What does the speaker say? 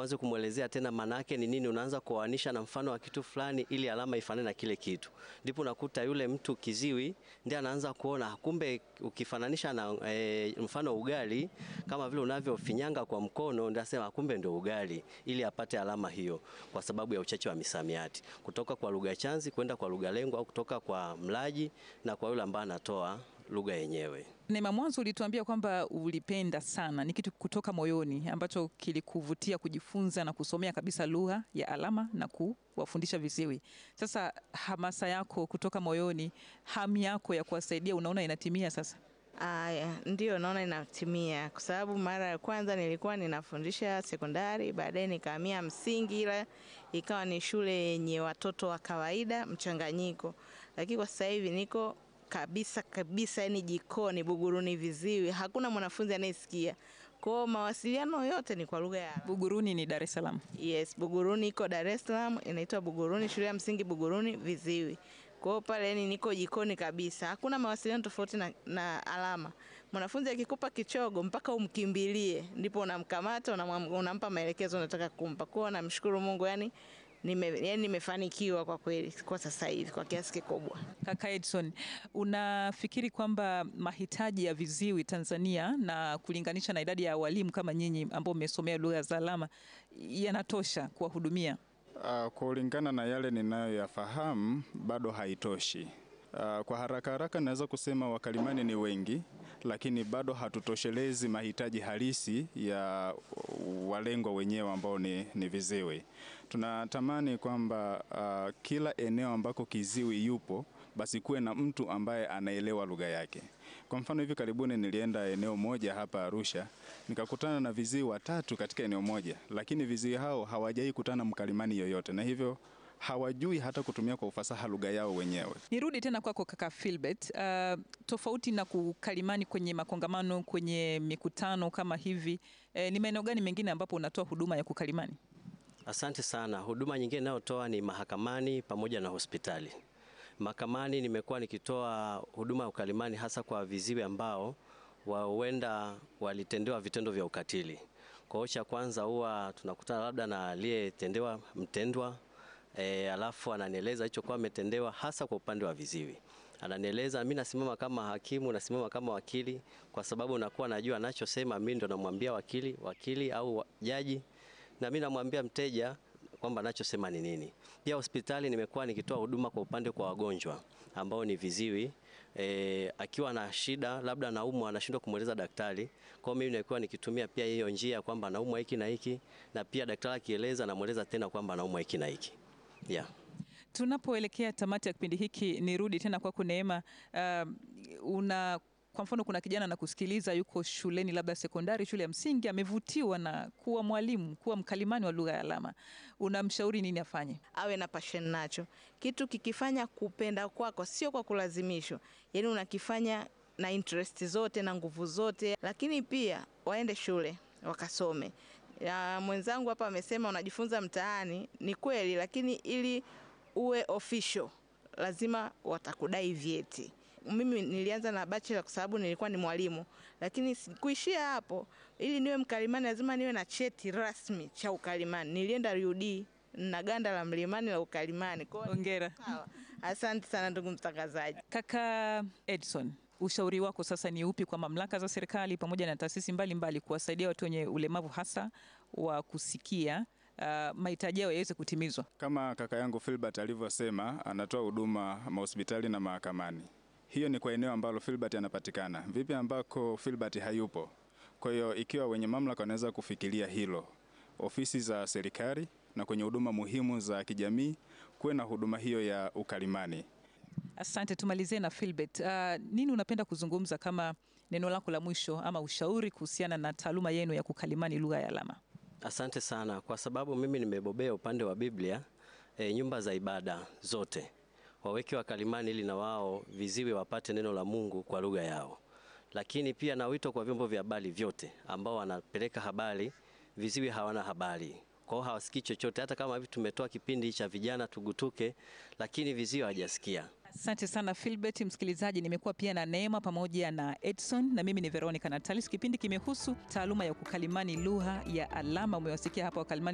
uanze kumwelezea tena maana yake ni nini, unaanza kuoanisha na mfano wa kitu fulani ili alama ifanane na kile kitu, ndipo unakuta yule mtu kiziwi ndiye anaanza kuona kumbe, ukifananisha na e, mfano ugali kama vile unavyofinyanga kwa mkono, ndio asema kumbe ndio ugali, ili apate alama hiyo, kwa sababu ya uchache wa misamiati kutoka kwa lugha chanzi kwenda kwa lugha lengwa au kutoka kwa mlaji na kwa yule ambaye anatoa lugha yenyewe. Neema, mwanzo ulituambia kwamba ulipenda sana, ni kitu kutoka moyoni ambacho kilikuvutia kujifunza na kusomea kabisa lugha ya alama na kuwafundisha viziwi. Sasa hamasa yako kutoka moyoni, hamu yako ya kuwasaidia, unaona inatimia sasa? Aya, ndio naona inatimia, kwa sababu mara ya kwanza nilikuwa ninafundisha sekondari, baadaye nikahamia msingi, ila ikawa ni shule yenye watoto wa kawaida mchanganyiko, lakini kwa sasa hivi niko kabisa kabisa, yani jikoni Buguruni viziwi, hakuna mwanafunzi anayesikia. Kwa mawasiliano yote ni kwa lugha ya Buguruni ni Dar es Salaam. Yes, Buguruni iko Dar es Salaam, inaitwa Buguruni, shule ya msingi Buguruni viziwi. Kwa hiyo pale yani niko jikoni kabisa, hakuna mawasiliano tofauti na, na alama. Mwanafunzi akikupa kichogo mpaka umkimbilie, ndipo unamkamata unamwam- unampa maelekezo unataka kumpa. Kwa hiyo namshukuru Mungu yani nime, yani nimefanikiwa kwa kweli kwa sasa hivi kwa kiasi kikubwa. Kaka Edson, unafikiri kwamba mahitaji ya viziwi Tanzania na kulinganisha na idadi ya walimu kama nyinyi ambao mmesomea lugha za alama yanatosha kuwahudumia? Uh, kulingana na yale ninayoyafahamu bado haitoshi. Uh, kwa haraka haraka naweza kusema wakalimani ni wengi, lakini bado hatutoshelezi mahitaji halisi ya walengwa wenyewe ambao ni, ni viziwi. Tunatamani kwamba uh, kila eneo ambako kiziwi yupo basi kuwe na mtu ambaye anaelewa lugha yake. Kwa mfano hivi karibuni nilienda eneo moja hapa Arusha, nikakutana na viziwi watatu katika eneo moja, lakini viziwi hao hawajai kutana mkalimani yoyote, na hivyo hawajui hata kutumia kwa ufasaha lugha yao wenyewe. Nirudi tena kwako kaka Philbert. Uh, tofauti na kukalimani kwenye makongamano, kwenye mikutano kama hivi, eh, ni maeneo gani mengine ambapo unatoa huduma ya kukalimani? Asante sana. Huduma nyingine inayotoa ni mahakamani pamoja na hospitali. Mahakamani nimekuwa nikitoa huduma ya ukalimani hasa kwa viziwi ambao huenda walitendewa vitendo vya ukatili. Kwa hiyo cha kwanza huwa tunakutana labda na aliyetendewa mtendwa e, alafu ananieleza hicho kwa ametendewa hasa kwa upande wa viziwi. Ananieleza, mimi nasimama kama hakimu, nasimama kama wakili, kwa sababu nakuwa najua anachosema, mimi ndo namwambia wakili, wakili au jaji, na mimi namwambia mteja kwamba anachosema ni nini. Pia hospitali nimekuwa nikitoa huduma kwa upande kwa wagonjwa ambao ni viziwi e, akiwa na shida labda anaumwa anashindwa kumweleza daktari. Kwa hiyo mimi nilikuwa nikitumia pia hiyo njia kwamba anaumwa hiki na hiki, na pia daktari akieleza namweleza tena kwamba anaumwa hiki na hiki yeah. Tunapoelekea tamati ya kipindi hiki, nirudi tena kwako Neema. Uh, una kwa mfano, kuna kijana na kusikiliza, yuko shuleni labda sekondari, shule ya msingi, amevutiwa na kuwa mwalimu, kuwa mkalimani wa lugha ya alama, unamshauri nini afanye? awe na passion nacho. Kitu kikifanya kupenda kwako, sio kwa kulazimishwa, yaani unakifanya na interest zote na nguvu zote, lakini pia waende shule wakasome. Ya, mwenzangu hapa amesema unajifunza mtaani, ni kweli, lakini ili uwe official lazima watakudai vyeti. Mimi nilianza na bachelor kwa sababu nilikuwa ni mwalimu, lakini kuishia hapo. Ili niwe mkalimani lazima niwe na cheti rasmi cha ukalimani. Nilienda RUD na ganda la mlimani la ukalimani. Kwa hiyo Hongera. sawa. Asante sana ndugu mtangazaji. Kaka Edson, ushauri wako sasa ni upi kwa mamlaka za serikali pamoja na taasisi mbalimbali kuwasaidia watu wenye ulemavu hasa wa kusikia uh, mahitaji yao yaweze kutimizwa? Kama kaka yangu Filbert alivyosema, anatoa huduma mahospitali na mahakamani. Hiyo ni kwa eneo ambalo Filbert anapatikana. Vipi ambako Filbert hayupo? Kwa hiyo ikiwa wenye mamlaka wanaweza kufikiria hilo, ofisi za serikali na kwenye huduma muhimu za kijamii kuwe na huduma hiyo ya ukalimani. Asante, tumalizie na Philbert. Uh, nini unapenda kuzungumza kama neno lako la mwisho ama ushauri kuhusiana na taaluma yenu ya kukalimani lugha ya alama? Asante sana kwa sababu mimi nimebobea upande wa Biblia. E, nyumba za ibada zote waweke wakalimani ili na wao viziwi wapate neno la Mungu kwa lugha yao, lakini pia na wito kwa vyombo vya habari vyote ambao wanapeleka habari, viziwi hawana habari kwao, hawasikii chochote. Hata kama hivi tumetoa kipindi cha vijana tugutuke, lakini viziwi hawajasikia. Asante sana Philbert. Msikilizaji, nimekuwa pia na Neema pamoja na Edson na mimi ni Veronica Natalis. Kipindi kimehusu taaluma ya kukalimani lugha ya alama. Umewasikia hapa wakalimani